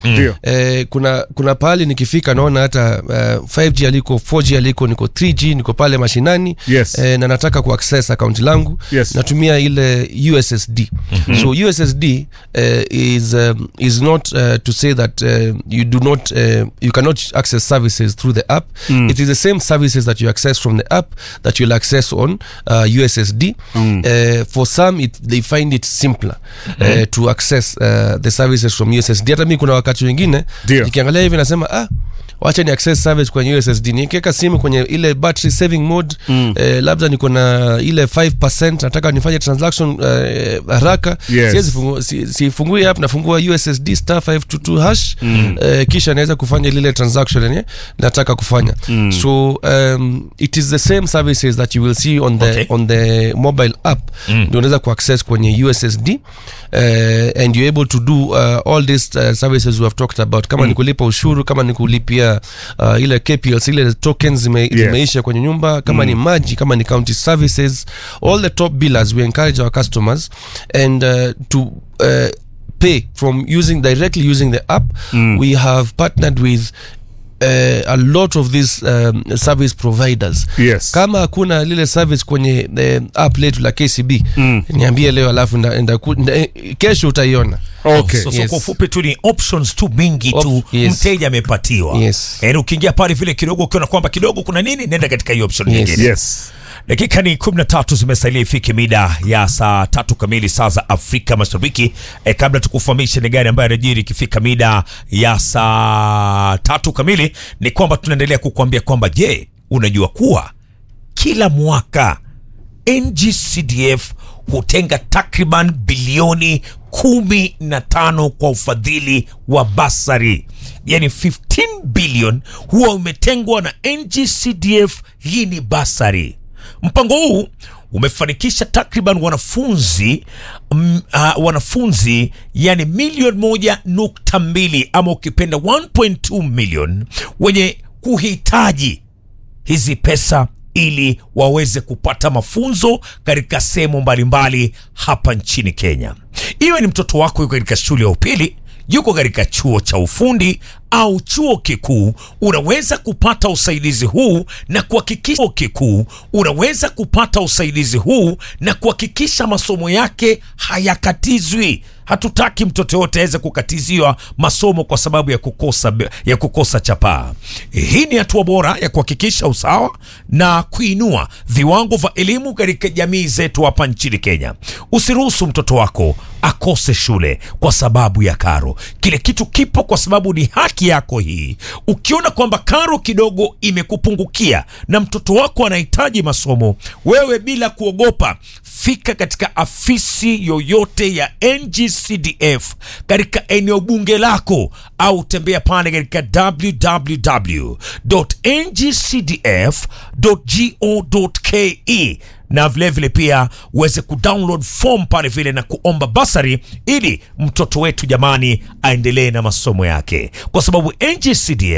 Ndio. eh, kuna kuna pahali nikifika naona hata uh, 5G aliko 4G aliko niko 3G niko pale mashinani Yes. eh, na nataka kuaccess account langu Yes. natumia ile USSD so USSD uh, is um, is not uh, to say that uh, you do not uh, you cannot access services through the app it is the same services that you access from the app that you'll access on uh, USSD uh, for some it, they find it simpler uh, to access uh, the services from USSD hata mi kuna wakati wengine Ndio. nikiangalia hivi nasema ah wacha ni access service kwenye ussd nikiweka simu kwenye ile battery saving mode mm. eh, labda niko na ile 5 nataka nifanye transaction eh, haraka Yes. siwezi fungu, si, sifungui app nafungua ussd star 522 hash mm. eh, kisha naweza kufanya lile transaction yenye nataka kufanya mm. so um, it is the same services that you will see on the, Okay. on the mobile app mm. ndio unaweza kuaccess kwenye ussd uh, and you're able to do uh, all these uh, services we have talked about kama mm. ni kulipa ushuru kama ni kulipia uh, ile KPLs ile tokens zime, Yes. zimeisha kwenye nyumba kama mm. ni maji kama ni county services all the top billers we encourage our customers and uh, to uh, pay from using directly using the app mm. we have partnered with Uh, a lot of these um, service providers Yes. kama hakuna lile service kwenye uh, app letu la kcb mm. niambie leo alafu nda, nda, nda, eh, kesho utaiona Okay. so, so Yes. kwa ufupi tu ni options tu mingi tu Op- yes. mteja amepatiwa Yes. yaani ukiingia pale vile kidogo ukiona kwamba kidogo kuna nini nenda katika hiyo option Yes. nyingine Yes. dakika ni 13 zimesalia ifike mida ya saa tatu kamili saa za afrika mashariki e, kabla tukufahamishe ni gari ambayo anajiri ikifika mida ya saa tatu kamili ni kwamba tunaendelea kukuambia kwamba je unajua kuwa kila mwaka ngcdf hutenga takriban bilioni kumi na tano kwa ufadhili wa basari yani 15 bilion huwa umetengwa na ngcdf hii ni basari mpango huu umefanikisha takriban wanafunzi mm, uh, wanafunzi yani milioni moja nukta mbili ama ukipenda 1.2 million wenye kuhitaji hizi pesa ili waweze kupata mafunzo katika sehemu mbalimbali hapa nchini Kenya. Iwe ni mtoto wako yuko katika shule ya upili, yuko katika chuo cha ufundi au chuo kikuu, unaweza kupata usaidizi huu na kuhakikisha chuo kikuu, unaweza kupata usaidizi huu na kuhakikisha masomo yake hayakatizwi. Hatutaki mtoto yote aweze kukatiziwa masomo kwa sababu ya kukosa, ya kukosa chapaa. Hii ni hatua bora ya kuhakikisha usawa na kuinua viwango vya elimu katika jamii zetu hapa nchini Kenya. Usiruhusu mtoto wako akose shule kwa sababu ya karo. Kile kitu kipo kwa sababu ni haki yako hii. Ukiona kwamba karo kidogo imekupungukia na mtoto wako anahitaji masomo, wewe bila kuogopa, fika katika afisi yoyote ya NGCDF katika eneo bunge lako au tembea pale katika www.ngcdf.go.ke na vilevile vile pia uweze kudownload form pale vile na kuomba basari ili mtoto wetu jamani aendelee na masomo yake, kwa sababu NGCDF